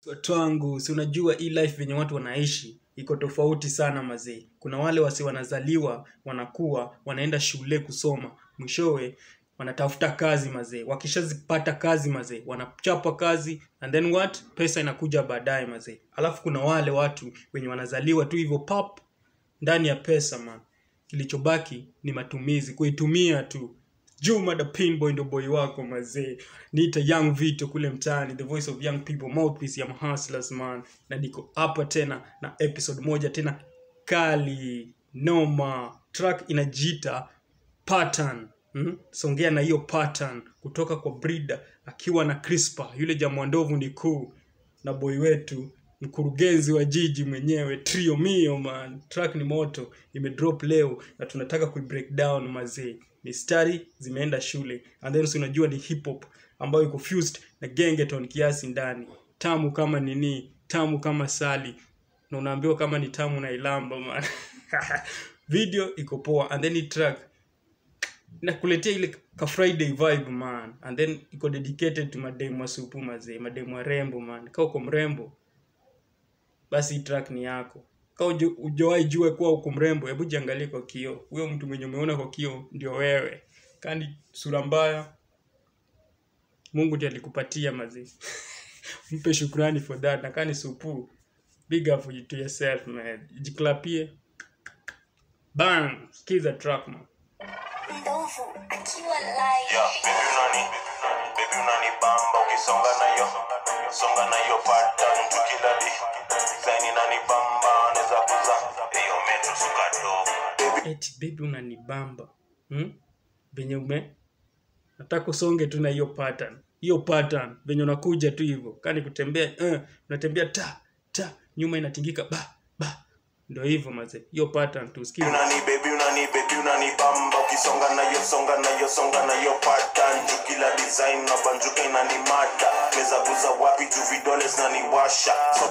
watu wangu si unajua hii life venye watu wanaishi iko tofauti sana mazee kuna wale wasi wanazaliwa wanakuwa wanaenda shule kusoma mwishowe wanatafuta kazi mazee wakishazipata kazi mazee wanachapa kazi and then what pesa inakuja baadaye mazee alafu kuna wale watu wenye wanazaliwa tu hivyo pap ndani ya pesa man kilichobaki ni matumizi kuitumia tu juma the pinboy ndo boy wako mazee niita young vito kule mtaani the voice of young people mouthpiece ya hustlers man na niko hapa tena na episode moja tena kali noma track inajiita pattern hmm? songea na hiyo pattern kutoka kwa brida akiwa na crispa yule jamwandovu ni kuu na boy wetu mkurugenzi wa jiji mwenyewe trio mio man track ni moto imedrop leo na tunataka kuibreak down mazee mistari zimeenda shule and then si unajua ni hip hop ambayo iko fused na gengeton kiasi ndani tamu kama nini tamu kama sali na unaambiwa kama ni tamu na ilamba man video iko poa and then hii track nakuletea ile ka friday vibe man and then iko dedicated to mademu wa supu mazee mademu warembo man ka uko mrembo basi hii track ni yako ka ujawahi jua kuwa uko mrembo hebu jiangalie kwa kio huyo mtu mwenye umeona kwa kio ndio wewe kani sura mbaya mungu ndiye alikupatia mazee mpe shukrani for that na kani supu big up for you to yourself man jiklapie bang skiza track man ndovu akiwa live Yeah, baby unani baby unani bamba ukisonga nayo songa nayo pattern tukilali zaini nani bamba anaweza kuza hiyo metro sukado baby eti baby unanibamba hmm? venye ume nataka usonge tu na hiyo pattern hiyo pattern venye unakuja tu hivyo kani kutembea uh, unatembea ta ta nyuma inatingika ba ba ndo hivyo maze hiyo pattern tu sikiza unani baby unani baby unani bamba ukisonga nayo songa nayo songa nayo pattern juu kila design na banjuka inani mata meza kuza wapi juu vidole zinaniwasha so,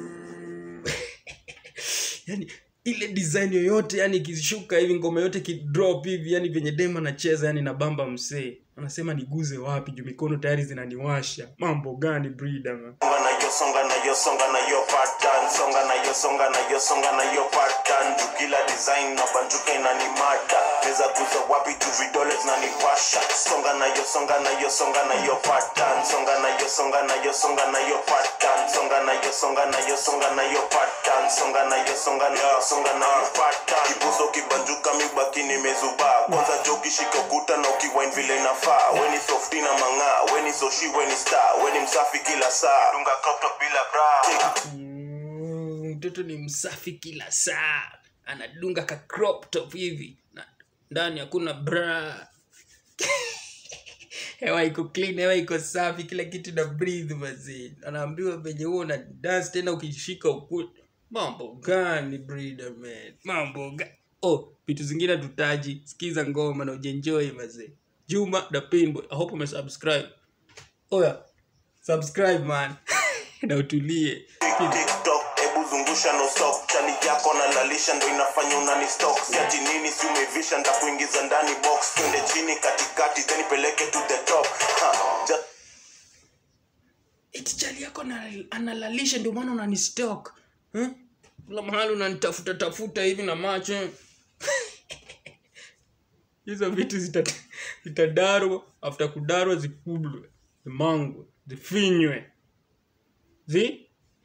yani ile design yoyote yani ikishuka hivi ngoma yote kidrop hivi yani venye dem anacheza yani na bamba msee anasema niguze wapi juu mikono tayari zinaniwasha mambo gani breeder man songa nayo songa nayo songa nayo pattern songa nayo songa nayo songa nayo pattern juu kila design na banjuka inani mata meza kuza wapi juu vidole zinaniwasha songa nayo songa nayo songa nayo pattern songa nayo songa nayo songa nayo pattern songa nayo songa nayo songa nayo pattern songa nayo songa nayo songa nayo pattern kibuso kibanjuka mibaki nimezubaa kwanza jo ukishika ukuta na ukiwine vile inafaa weni softi na mang'aa weni soshi weni star weni msafi kila saa dunga crop top bila bra Mm, mtoto ni msafi kila saa anadunga ka crop top hivi na ndani hakuna bra hewa iko clean hewa iko safi kila kitu na breathe mazee anaambiwa venye huo na dance tena ukishika ukuta mambo gani breeder man mambo gani oh vitu zingine tutaji sikiza ngoma na ujenjoy mazee juma the pinboy i hope umesubscribe oya subscribe man na utulie tiktok hebu zungusha no stop chali yako na lalisha ndo inafanya unani stock siati nini si umevisha ndakuingiza ndani box twende chini katikati then peleke to the top ha, just eti chali yako ana- analalisha ndio maana unanistok eh? kila mahali unanitafuta tafuta hivi na macho hizo vitu zita- zitadarwa after kudarwa zikulwe zimangwe zifinywe zi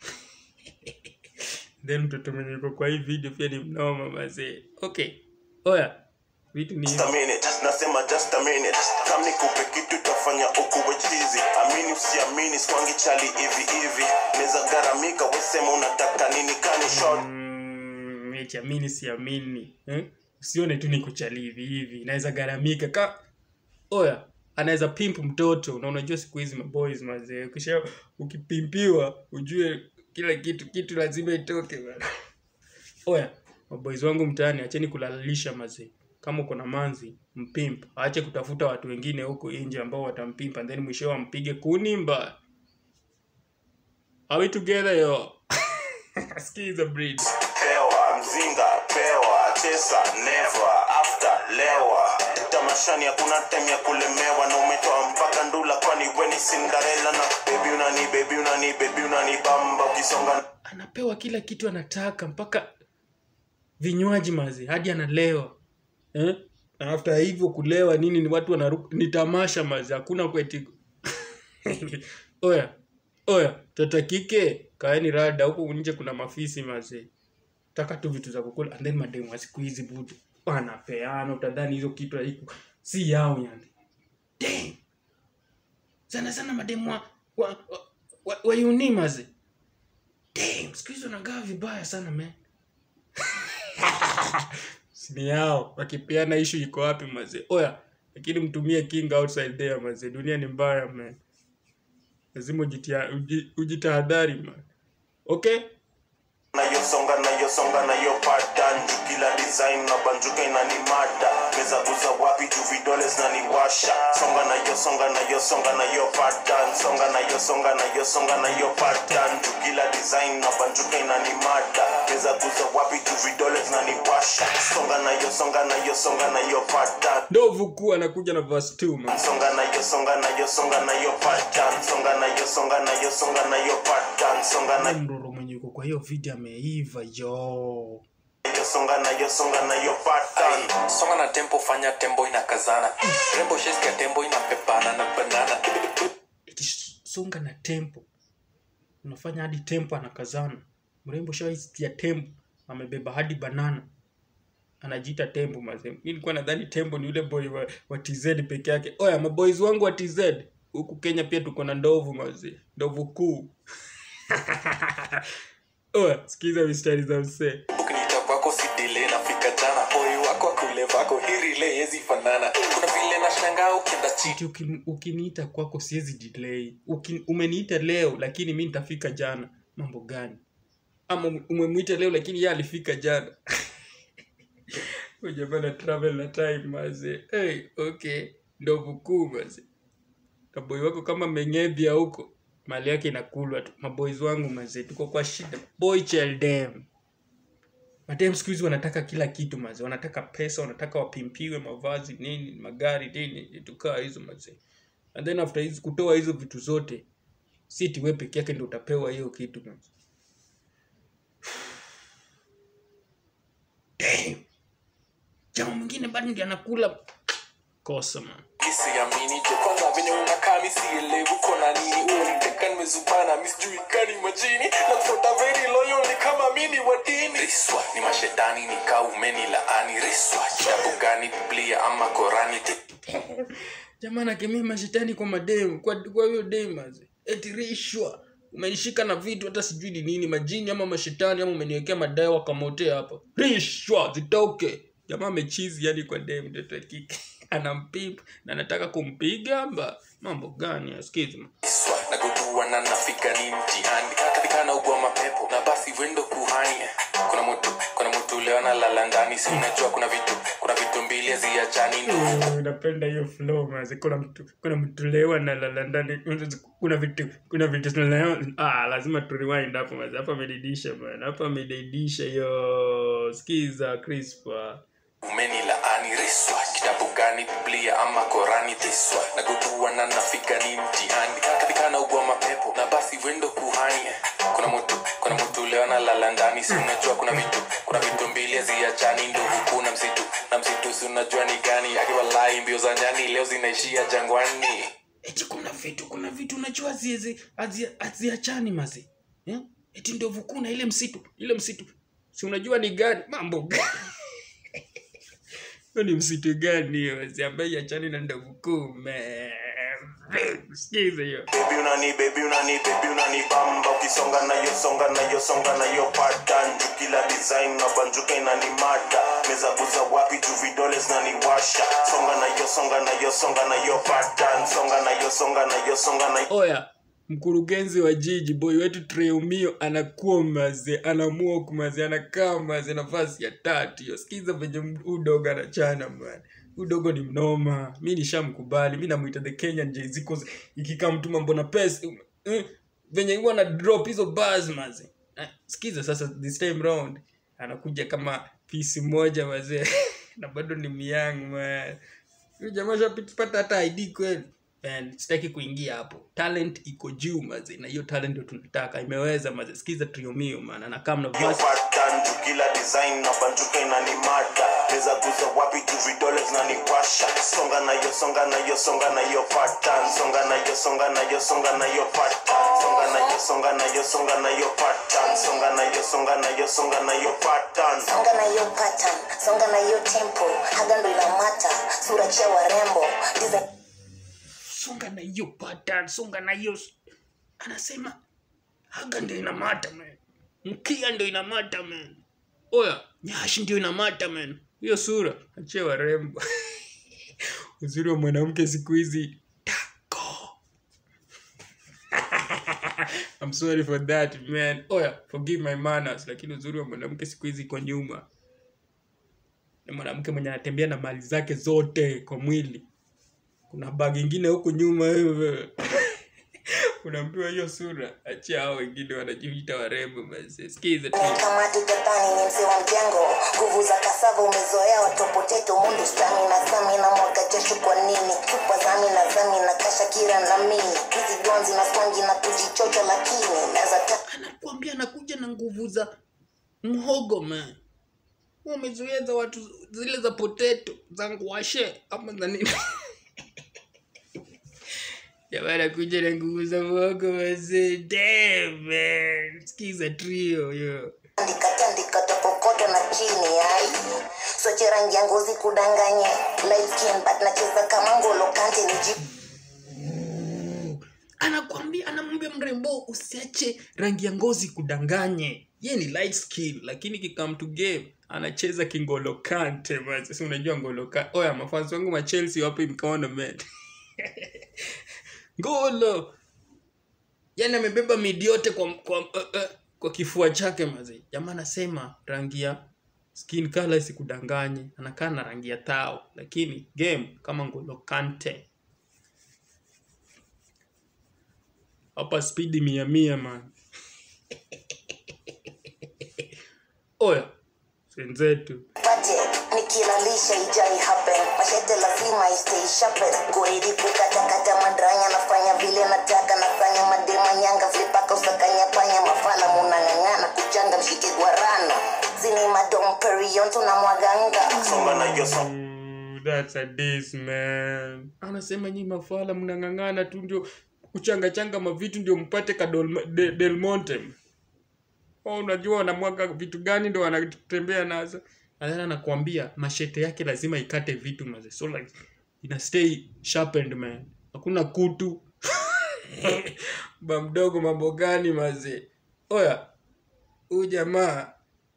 then mtoto mwenye yuko kwa hii video pia ni mnoma mazee okay oya vitu ni a minute nasema just a minute kam nikupe kitu tafanya ukuwe chizi amini usiamini skwangi chali hivi hivi neza garamika wesema unataka nini kani short Mm, eti amini siamini eh? usione tu niko chali hivi hivi naweza garamika ka oya anaweza pimp mtoto na unajua siku hizi maboys mazee ukisha ukipimpiwa ujue kila kitu kitu lazima itoke bana oya maboys wangu mtaani acheni kulalisha mazee kama uko na manzi mpimp aache kutafuta watu wengine huko nje ambao watampimpa then mwisho wampige kunimba are we together yo skiza breed pewa mzinga pewa chesa never after lewa tamashani hakuna time ya kulemewa na umetoa mpaka ndula kwani weni cinderella na baby unani baby unani baby unani bamba ukisonga anapewa kila kitu anataka mpaka vinywaji mazi hadi analewa eh? na after hivyo kulewa nini ni watu wanaruka ni tamasha mazi hakuna kweti oya oya tata kike kaeni rada huku nje kuna mafisi mazi taka tu vitu za kukula and then mademu wa siku hizi budu wanapeana utadhani hizo kitu haiku si yao yani Damn. sana sana mademu wa, wa, wa, wa, wa uni mazi Damn, siku hizi wanagaa vibaya sana man sini yao wakipeana ishu iko wapi mazee oya lakini mtumie king outside there mazee dunia ni mbaya man lazima ujitia- uji- ujitahadhari man okay nayosonga nayosonga nayo pattern juu kila design na banjuka inanimada meza guza wapi juu vidole zinaniwasha songa nayosonga nayosonga nayo pattern songa nayosonga nayosonga nayo pattern juu kila design na banjuka inanimada meza guza wapi juu vidole zinaniwasha songa nayosonga nayosonga nayo pattern ndovu kuu anakuja na verse 2 man songa nayo songa nayo songa nayo pattern songa nayo songa nayo songa nayo pattern songa Ule nayo mroro mwenye yuko kwa hiyo video ameiva yo songa nayo songa nayo pattern Ay, songa na tempo fanya tembo inakazana rembo sheski ya tembo inapepana na banana Eti songa na tempo unafanya hadi tempo anakazana mrembo shawaisikia tempo amebeba hadi banana anajiita tembo mazee mi nilikuwa nadhani tembo ni yule boy wa, wa tz peke yake oya maboys wangu wa tz huku kenya pia tuko na ndovu mazee ndovu kuu oya sikiza mistari za msee ukiniita kwako sidile nafika jana boy wako akule vako hirile yezi fanana kuna vile na shangaa ukienda chini Eti uki- ukiniita kwako siwezi delay Uki, umeniita leo lakini mi nitafika jana mambo gani ama ume- umemwita leo lakini ye alifika jana ujapana travel na time maze hey, okay ndovu kuu maze kaboi wako kama mengedhia huko mali yake inakulwa tu maboys wangu maze tuko kwa shida boy cheldem madem siku hizi wanataka kila kitu maze wanataka pesa wanataka wapimpiwe mavazi nini magari nini vitu kaa hizo maze and then after hizi kutoa hizo vitu zote si tiwe peke yake ndo utapewa hiyo kitu maze Damn. jamaa mwingine bado ndi anakula kosa man misiamini jo kwanza venye unakaa misielewi uko na nini uniteka nimezubana misijui kani majini na kufuata very loyal ni kama mini wa dini riswa ni mashetani ni kaa umeni laani riswa kitabu gani biblia ama korani jamaa nakemea mashetani kwa mademu kwa kwa hiyo demaze eti rishwa umenishika na vitu hata sijui ni nini majini ama mashetani ama umeniwekea madawa kamotea hapa rishwa zitoke jamaa amechizi yani kwa dem mtoto wa kike anampimp na anataka kumpiga mba mambo gani askizi Iswa na kujua na nafika ni mtihani katika na ugwa mapepo na basi wendo kuhani kuna mtu kuna mtu leo analala ndani si unajua kuna vitu kuna vitu mbili haziachani ndugu napenda hiyo flow maze kuna mtu kuna mtu leo analala ndani kuna vitu kuna vitu leo ah lazima tu rewind hapo maze hapa amedidisha bwana hapa amedidisha yo skiza crispa umeni laani riswa kitabu gani biblia ama korani tiswa na kujua na nafika ni mtihani katika na ugwa mapepo na basi wendo kuhani kuna mtu kuna mtu leo analala ndani si unajua kuna vitu kuna vitu mbili haziachani ndugu kuna msitu na msitu si unajua ni gani akiwa lai mbio za nyani leo zinaishia jangwani eti kuna vitu kuna vitu unajua haziezi- hazi- haziachani maze eh? eti ndovu kuna ile msitu ile msitu si unajua ni gani mambo gani hiyo ni msitu gani hiyo maze ambaye iachani na ndovu kuu man. sikiza hiyo baby unani baby unani baby unani bamba ukisonga nayo songa nayo songa nayo pattern juu kila design na banjuka inanimada meza guza wapi juu vidole zinaniwasha songa nayo songa nayo songa nayo pattern songa nayo songa nayo songa nayo oya mkurugenzi wa jiji boy wetu treumio anakuwa maze anamwok maze anakaa maze nafasi ya tatu hiyo sikiza venye udogo anachana man udogo ni mnoma mi nishamkubali mi namwita the kenyan jz ikikaa mtu mambo na pesa eh, venye huwa na drop hizo bars maze eh, sikiza sasa this time round anakuja kama pisi moja mazee na bado ni myang man huyu jamaa shapata hata id kweli and sitaki kuingia hapo talent iko juu maze na hiyo talent ndio tunataka imeweza maze sikiza triomio man na kama na Yo verse pattern juu kila design na banjuka inanimada neza guza wapi tu vidole zinanipasha songa na yo songa na yo songa na yo pattern songa na yo songa na yo songa na yo pattern songa na yo songa na yo songa na yo pattern songa na yo songa na yo songa na yo pattern songa na hiyo pattern songa na hiyo tempo haga ndo inamata sura chia warembo design songa na hiyo pattern songa na hiyo anasema haga ndio inamata man mkia ndio inamata man oya nyashi ndio inamata man hiyo sura achie warembo uzuri wa mwanamke siku hizi tako I'm sorry for that man oya forgive my manners lakini uzuri wa mwanamke siku hizi iko nyuma ni mwanamke mwenye anatembea na mali zake zote kwa mwili kuna bag ingine huku nyuma wewe unaambiwa hiyo sura achia hao wengine wanajiita warembo basi sikiza tu kama tutadhani ni mzee wa mjengo nguvu za kasava umezoea watopoteto mundu stami na sami na mwaga jasho kwa nini chupa zami na zami na kasha kira na mini hizi gonzi na swangi na kujichocha lakini naweza ta anakuambia anakuja na nguvu za mhogo man wamezoea za watu zile za potato za ngwashe ama za nini jamani anakuja na nguvu za mhogo wazee Damn, man sikiza trio yo andika tandika tapokoto na chini ai soche rangi ya ngozi kudanganye light skin but nacheza kama ngolo kante niji anakwambia anamwambia mrembo usiache rangi ya ngozi kudanganye ye ni light skin lakini kikam to game anacheza kingolo kante basi si unajua ngolo kante oya mafansi wangu ma chelsea wape mkono man ngolo yani amebeba midi yote kwa, kwa, uh, uh, kwa kifua chake mazi jamaa anasema rangi ya skin color isikudanganye anakaa na rangi ya tao lakini game kama ngolo kante hapa spidi mia mia man oya wenzetu pate nikilalisha ijai happen mashete lazima istay sharpen goidi kukatakata madranya nafanya vile nataka nafanya madema nyanga flipaka usakanya panya mafala munang'ang'ana kuchanga mshike gwarana zini madom perion tunamwaganga songa na yo songa Ooh, that's a diss man anasema nyi mafala mnang'ang'ana tu ndio kuchangachanga mavitu ndio mpate ka Dol- De- del monte oh, unajua wanamwaga vitu gani ndo wanatembea nazo nadhani anakuambia mashete yake lazima ikate vitu maze so like ina stay sharpened man hakuna kutu ba mdogo mambo gani maze oya huyu jamaa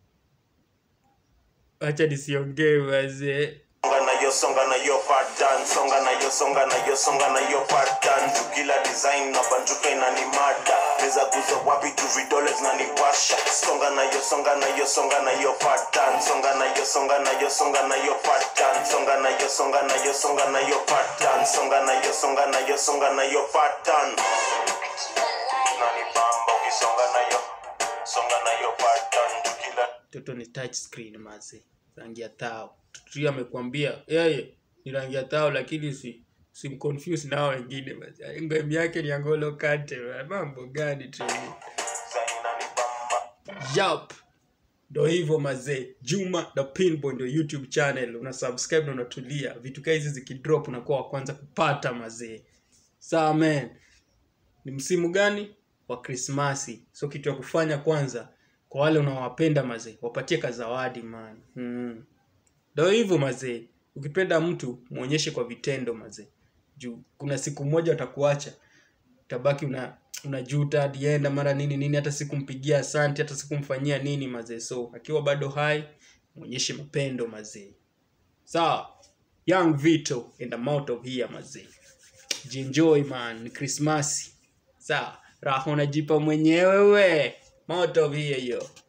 acha nisiongee wazee songa na yo songa na yo pattern songa na yo songa na yo songa na yo pattern juu kila design na banjuka inanimada neza guza wapi tu vidole zinanipasha songa na yo songa na yo songa na yo pattern songa na yo songa na yo songa na yo pattern songa na yo songa na yo songa na yo pattern songa na yo songa na yo songa na yo pattern nanibamba ukisonga na yo songa na yo pattern juu kila toto ni touch screen maze rangi ya tao tutri amekwambia yeye ni rangi ya tao lakini si simconfuse nao wengine basi ngemu yake ni angolo kante mambo gani tu design inanibamba Yup. ndo hivyo mazee juma the pinboy ndio youtube channel una subscribe na unatulia vitu kaa hizi zikidrop unakuwa wa kwanza kupata mazee sawa man ni msimu gani wa krismasi so kitu ya kufanya kwanza kwa wale unaowapenda mazee wapatie kazawadi man mm. ndo hivyo mazee ukipenda mtu mwonyeshe kwa vitendo mazee juu kuna siku moja watakuacha utabaki una unajuta dienda mara nini nini hata sikumpigia asante hata sikumfanyia nini mazee so akiwa bado hai mwonyeshe mapendo mazee sawa young vito and I'm out of here mazee jienjoy man ni krismasi sawa raha unajipa mwenyewe we I'm out of here yo